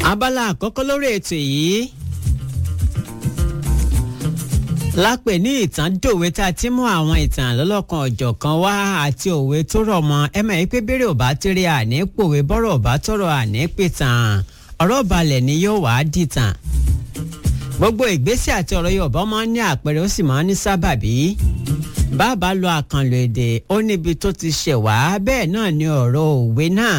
abala àkọ́kọ́ lórí ètò yìí lápè ní ìtàn dòwe tá a ti mú àwọn ìtàn lọ́lọ́kan ọ̀jọ̀kan wá àti òwe tó rọ̀ mọ́ ẹ mọ̀ pé bèrè ò bá tẹ́rẹ̀ àní pòwe bọ́rọ̀ ò bá tọ̀rọ̀ àní pìtàn ọ̀rọ̀ balẹ̀ ni yóò wá dìtàn gbogbo ìgbésẹ̀ àti ọ̀rọ̀ Yorùbá máa ń ní àpẹẹrẹ ó sì máa ń ní sábàbí bàbá lo àkànlò èdè ó níbi tó ti ṣẹ̀ wá bẹ́ẹ̀ náà ni ọ̀rọ̀ òwe náà.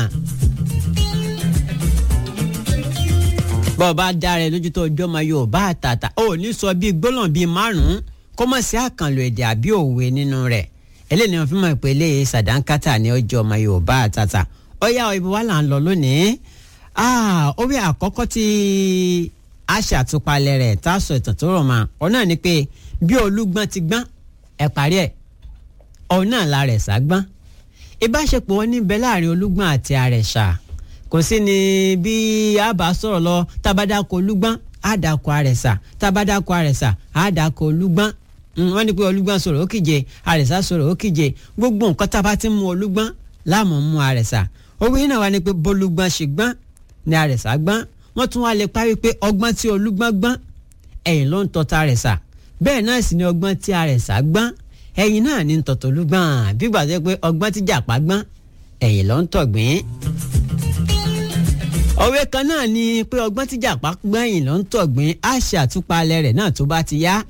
bọ́ọ̀ bá dára ẹ lójú tó ọjọ́ ọmọ Yorùbá àtàtà ó ní sọ bíi gbólóhùn bíi márùn-ún kó mọ̀ sí àkànlò èdè àbí òwe nínú rẹ̀ eléyìí ni wọ́n fi mọ̀ pé eléyìí sàdánkátà ní ọjọ́ ọmọ Yorùbá àtàtà ó yá ibi wà là ń lọ lónìí òwe àkọ́kọ́ tí a ṣàtúpalẹ̀ rẹ̀ tá a sọ ìtàn tó rọ̀ mọ́ ọ náà ni pé bí olúgbọ́n ti gbọ́n ẹ parí ẹ̀ ọ náà la rẹ̀ sá gbọ́n ìbáṣepọ̀ wọn níbẹ̀ láàrin olúgbọ́n àti àrẹ̀ṣà kò sí ni bí a bá sọ̀rọ̀ lọ tabadako olúgbọ́n àdàkọ àrẹ̀sà tabadako àrẹ̀sà àdàkọ olúgbọ́n wọ́n ní pé olúgbọ́n sọ̀rọ̀ ó kíje àrẹ̀sà sọ̀rọ̀ ó kíje gbogbo nǹkan tá a bá ti mú olúgbọ́n láàmú mú àrẹ̀sà owó yìí náà wá ní pé bolúgbọ́n ṣe gbọ́n ni àrẹ̀sà gbọ́n wọ́n tún wá lè parí pé ọgbọ́n tí olúgbọ́n gbọ́n ẹ̀yìn ló ń tọ́ta àrẹ̀sà bẹ́ẹ̀ náà sì ni ọgbọ́n tí àrẹ̀sà gbọ́n ẹ̀yìn náà ní tọ̀tọ̀ olúgbọ́n bí gbàgbé pé ọgbọ́n tí jàpá gbọ́n ẹ̀yìn ló ń tọ̀gbìn òwe kan náà ni pé ọgbọ́n tí jàpá gbẹ̀yìn ló ń tọ̀gbìn á ṣe àtúpalẹ̀ rẹ̀ náà tó bá ti yá.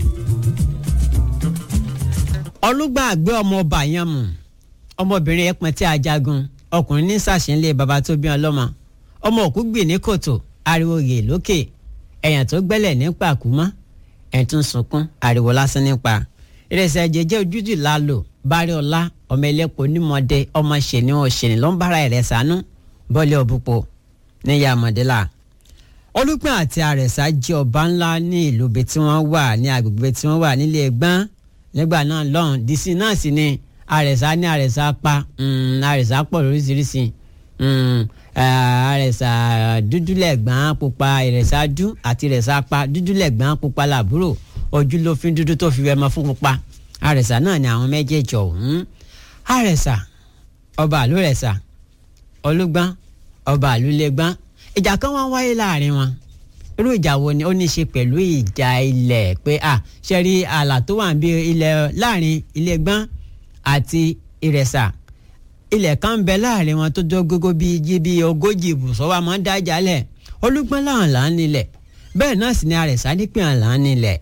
ọlúgbà àgbẹ̀ ọmọ ọba yẹn mú ọmọbìnrin yẹn pọn tí a jagun ọkùnrin ní sàṣìnlé baba tó bí ọlọ́mọ ọmọ òkú gbìn ní kòtò ariwo rè lókè ẹ̀yàn tó gbẹ́lẹ̀ ní pàkúmọ́ ẹ̀ tún sunkún ariwo lásán nípa ìrẹsẹ̀ jẹjẹ ojútùú lálò bárí ọlá ọmọ ẹlẹ́pọ̀ onímọ̀dé ọmọ ṣèní ọ̀ṣẹ̀ni ló ń bára ẹ̀rẹ̀ sànú bọ́lẹ̀ òbúpo níyà mọ̀dẹ́là olùgbọ́n àti àrẹ̀sà jẹ́ ọba ńlá ní ìlú ibi tí wọ́n wà ní agbègbè tí wọ́n wà nílé ẹgbọ́n nígbà náà lọ́hùn dc náà sì ni àrẹ̀sà ní àrẹ̀sà pa àrẹ̀sà pọ̀ lóríṣiríṣi àrẹ̀sà dúdúlẹ̀gbọ́n pupa ìrẹ̀sà dú àti ìrẹ̀sà pa dúdúlẹ̀gbọ́n pupa làbúrò ojú ló fi dúdú tó fi wẹ́mọ fún pupa àrẹ̀sà náà ni àwọn méjèèjì ọ̀hún àrẹ̀sà ọba àlórẹ̀sà olùgbọ́n ọba àlùlẹ̀gbọ́n ìjà kan wá wáyé láàrin wọn irú ìjà wo ni ó ní í ṣe pẹ̀lú ìjà ilẹ̀ pé à ṣe rí ààlà tó wà bí ilẹ̀ láàrin ilẹ̀gbọ́n àti ìrẹsà ilẹ̀ kan ń bẹ láàrin wọn tó jọ gógó bíi jí bíi ogójì ibùsọ̀ wa máa ń dá jalẹ̀ olùgbọ́n láwọn là ń nílẹ̀ bẹ́ẹ̀ náà sì ni àrẹ̀sà nípìn àlà ń nílẹ̀.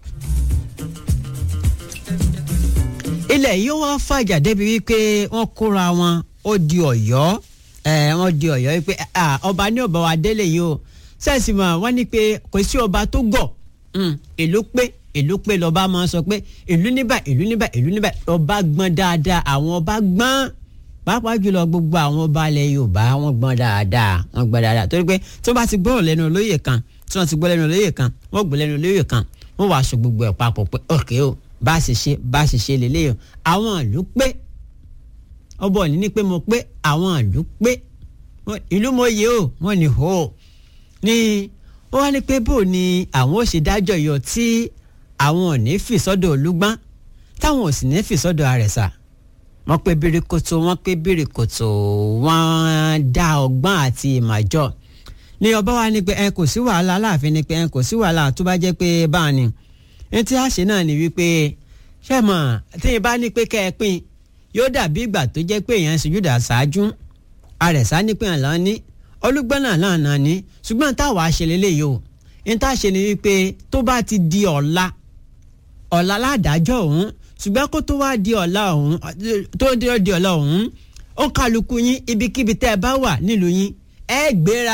ilẹ̀ yìí wá fàjà débi wípé wọ́n kóra wọn ó di ọ̀yọ́ ẹ wọn di Ọ̀yọ́ yìí pé ọba ní ọba wa délé yìí o sẹ́ẹ̀sì mọ̀ wọ́n ní pé kò sí ọba tó gọ̀ ìlú pé ìlú pé lọ́ba máa ń sọ pé ìlú níbà ìlú níbà ìlú níbà ọba gbọ́n dáadáa àwọn ọba gbọ́n pàápàá jùlọ gbogbo àwọn ọba ilẹ̀ Yorùbá wọ́n gbọ́n dáadáa wọ́n gbọ́n dáadáa torí pé tí wọ́n bá ti gbọ́rọ̀ lẹ́nu olóyè kan tí wọ́n ti gbọ́ lẹ́nu olóyè kan wọ́n gbọ́ lẹ́nu olóyè kan wọ́n wàá sọ gbogbo ẹ̀ papọ̀ pé òkè o bá a ṣe ṣe bá a ṣe ṣe lélẹ́yìn àwọn ìlú pé ọbọ ní ní pé mo pé àwọn ìlú pé ìlú mo yẹ o wọn ní hó ni wọn wá ní pé bó ni àwọn ò ṣe dájọ́ yọ tí àwọn ò ní fi sọ́dọ̀ olúgbọ́n táwọn ò sì ní fi sọ́dọ̀ àrẹ̀sà wọ́n pé bíríkòtò wọ́n pé bíríkòtò wọ́n dá ọgbọ́n àti ìmàjọ ní ọba wa ní pé ẹ kò sí wàhálà láàfin ni pé ẹ kò sí wàhálà tó bá jẹ́ pé báà ni ní tí a ṣe náà ni wípé ṣé mọ̀ tí ì bá ní pé kẹ́ ẹ pín yóò dàbí ìgbà tó jẹ́ pé èèyàn ṣojúdà ṣáájú àrẹ̀sá nípìn àlọ́ ní olùgbọ́n náà lánàá ní ṣùgbọ́n táwa ṣe lélẹ́yìí o ní tá a ṣe ni wípé tó bá ti di ọ̀la ọ̀la ládàájọ́ òun ṣùgbọ́n kó tó wá di ọ̀la òun tó di ọ̀la òun ó kálukú yín ibikíbi tẹ́ ẹ bá wà nílùú yín ẹ gbéra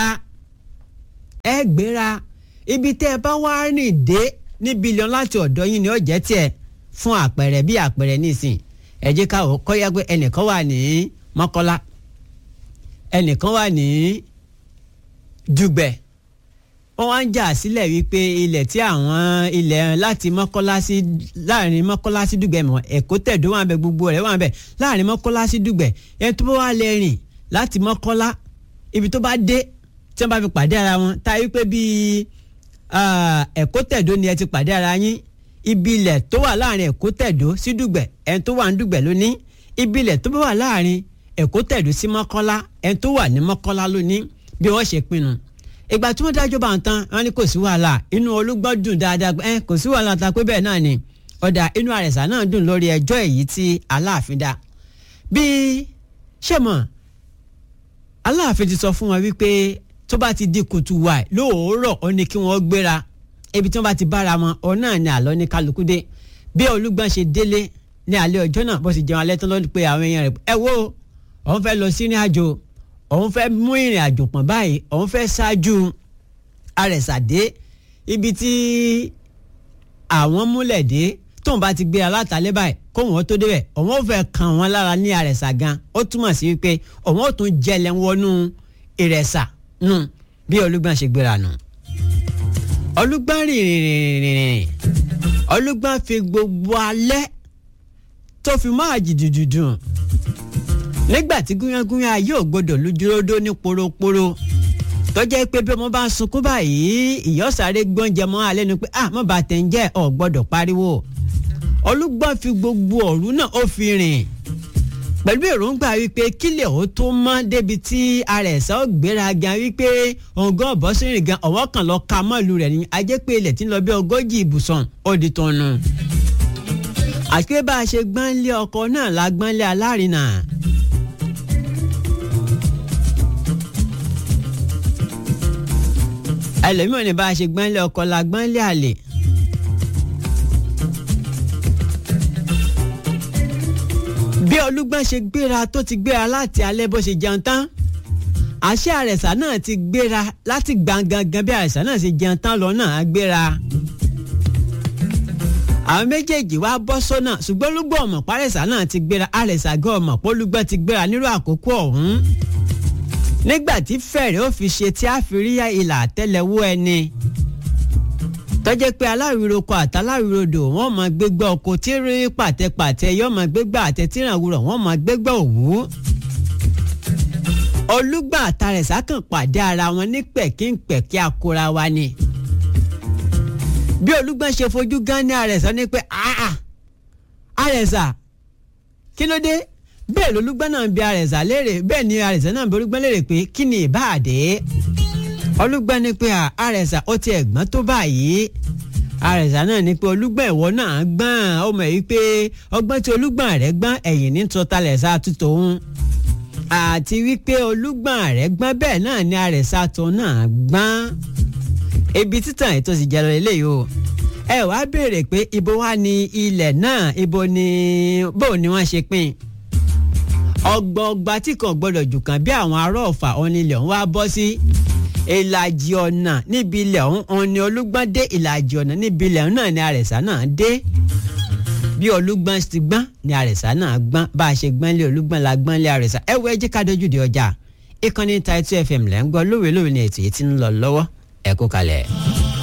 ẹ gbéra ibi tẹ́ ẹ bá wá rìn dé ní bílíọ̀n láti ọ̀dọ̀ yín ni ó jẹ́ tiẹ̀ fún àpẹẹrẹ bí àpẹẹrẹ nísìn ẹ jẹ́ ká kọ́ yá pé ẹnìkan wà ní mọ́kọ́lá ẹnìkan wà ní dùgbẹ̀ wọ́n wá ń jà sílẹ̀ wípé ilẹ̀ tí àwọn ilẹ̀ láti mọ́kọ́lá sí láàrin mọ́kọ́lá sí dùgbẹ̀ mọ́ ẹ̀kọ́ tẹ̀dó wà bẹ gbogbo rẹ̀ wà bẹ láàrin mọ́kọ́lá sí dùgbẹ̀ ẹni tó bá wà lè rìn láti mọ́kọ́lá ibi tó bá dé tí wọ́n bá fi pàdé ara wọn ta wípé bíi ẹ̀kọ́ tẹ̀dó ni ẹ ti pàdé ara yín ibi ilẹ̀ tó wà láàrin ẹ̀kọ́ tẹ̀dó sí dùgbẹ̀ ẹni tó wà ní dùgbẹ̀ lóní ibi ilẹ̀ tó bá wà láàrin ẹ̀kọ́ tẹ̀dó sí mọ́kọ́lá ẹni tó wà ní mọ́kọ́lá lóní bí wọ́n ṣe pinnu ìgbà tí wọ́n dájọ́ bá ń tán wọ́n ní kò sí wàhálà inú olúgbọ́n dùn dáadáa ẹ kò sí wàhálà ta pé bẹ́ẹ̀ náà ni ọ̀dà inú àrẹ̀sà náà dùn lórí ẹjọ́ èyí tí aláàfin dá bí ṣé mọ̀ aláàfin ti sọ fún wọn wípé tó bá ti di kùtù wà lóòórọ̀ ó ní kí wọ́n gbéra ibi tí wọ́n bá ti bára wọn òun náà ni àlọ́ ní kálukú dé bí olúgbọ́n ṣe délé ní alẹ́ ọjọ́ náà bó sì jẹun alẹ́ tán lọ́dún pé àwọn èèyàn rẹ̀ ẹ wo òun fẹ́ lọ sí ní àjò òun fẹ́ mú ìrìn àjò pọ̀n báyìí òun fẹ́ ṣáájú àrẹ̀sàdé ibi tí àwọn múlẹ̀ dé tóun bá ti gbé alátàlẹ́ báyìí kóun ó tó débẹ̀ òun ó fẹ́ kàn wọ́n lára ní àrẹ̀sà gan ó túmọ̀ sí wípé òun ó tún jẹlẹ̀ wọnú ìrẹ̀sà nù bí olúgbọ́n ṣe gbéra nù. olúgbọ́n rìn rìn rìn rìn rìn olúgbọ́n fi gbogbo alẹ́ tó fi máa jìdùdùdùn nígbà tí gúnyángúnyán ayé ò gbọdọ̀ lójúródó ní poroporo tó jẹ́ pé bí ọmọ bá ń sunkún báyìí ìyọ́sàrè gbọ́njẹ mọ́ alẹ́ nu pé ah mọ́ bá tẹ̀ ń jẹ́ ọ̀ gbọ́dọ̀ pariwo olúgbọ́n fi gbogbo ọ̀rú náà ó fi rìn pẹ̀lú èròǹgbà wípé kílẹ̀ ó tó mọ́ débi tí ara ẹ̀sà ó gbéra gan wípé ọ̀gá ọ̀bọ́sìnrìn gan ọ̀wọ́ kan lọ ka mọ́ọ̀lù rẹ̀ ní ajẹ́ pé ilẹ̀ tí ń lọ bí ogójì ibùsọ̀n ó di tọ́nu àti pé bá a ṣe gbọ́nlé ọkọ náà la gbọ́nlé alárinà. ẹlòmíràn ní bá a ṣe gbọ́nlé ọkọ la gbọ́nlé àlè. bí olúgbọ́n ṣe gbéra tó ti gbéra láti alẹ́ bó ṣe jẹun tán àṣẹ àrẹ̀sà náà ti gbéra láti gbàngangan bí àrẹ̀sà náà ṣe jẹun tán lọ náà á gbéra àwọn méjèèjì wá bọ́ sọ́nà ṣùgbọ́n olúgbọ́n ọmọ párẹ̀sà náà ti gbéra àrẹ̀sà gan ọmọ pólúgbọ́n ti gbéra nírú àkókò ọ̀hún nígbà tí fẹ̀rẹ̀ ó fi ṣe tí a fi rí ìlà àtẹ́lẹwọ́ ẹni tọ́jẹ́ pé aláriwo kọ àtàlárirodò wọ́n máa gbégbá ọkọ̀ tí rí pàtẹ́pàtẹ́ yọ́ máa gbégbá àtẹ tí ìrànwúrọ̀ wọ́n máa gbégbá òwú. olúgbà àtàrẹ̀sà kàn pàdé ara wọn ní pẹ̀kínpẹ̀kí akora wa ni. bí olúgbà ṣe fojú gán ní àrẹ̀sà ní pé àrẹ̀sà kí ló dé bẹ́ẹ̀ lolúgbà náà ń bi àrẹ̀sà léèrè bẹ́ẹ̀ ni àrẹ̀sà náà ń bi olúgbà léèrè pé kí ni ìbáàdé olùgbà ní pé àrẹ̀sà ó ti ẹ̀gbọ́n tó báyìí àrẹ̀sà náà ní pé olùgbà ìwọ náà gbọ́n ó mọ̀ yìí pé ọgbọ́n tí olùgbà rẹ̀ gbọ́n ẹ̀yìn ní tọ́talẹ̀ sá tútò ń àti wípé olùgbà rẹ̀ gbọ́n bẹ́ẹ̀ náà ní àrẹ̀sà tó náà gbọ́n ibi títàn ètò sì jẹ́ lọ eléyìí o ẹ wá béèrè pé ibo wá ní ilẹ̀ náà ibo ni bó ni wọ́n ṣe pín ọgbọọgba tí kò gbọdọ̀ jù kan bí àwọn ará ọ̀fà onílẹ̀ ń wá bọ́ sí ìlàjì ọ̀nà níbi ilẹ̀ ọ̀hún ọ̀hún ni olúgbọ́n dé ìlàjì ọ̀nà níbi ilẹ̀ ọ̀hún náà ni àrẹ̀sà náà dé bí olúgbọ́n ti gbọ́n ni àrẹ̀sà náà gbọ́n bá a ṣe gbọ́n lé olúgbọ́n la gbọ́n lé àrẹ̀sà ẹ wo ẹjẹ́ ká dojú de ọjà ìkànnì Title FM lẹ́ ń gbọ́ lóòrè lóòrè ní ètò yìí ti ń lọ lọ́wọ́ ẹ kú kalẹ̀.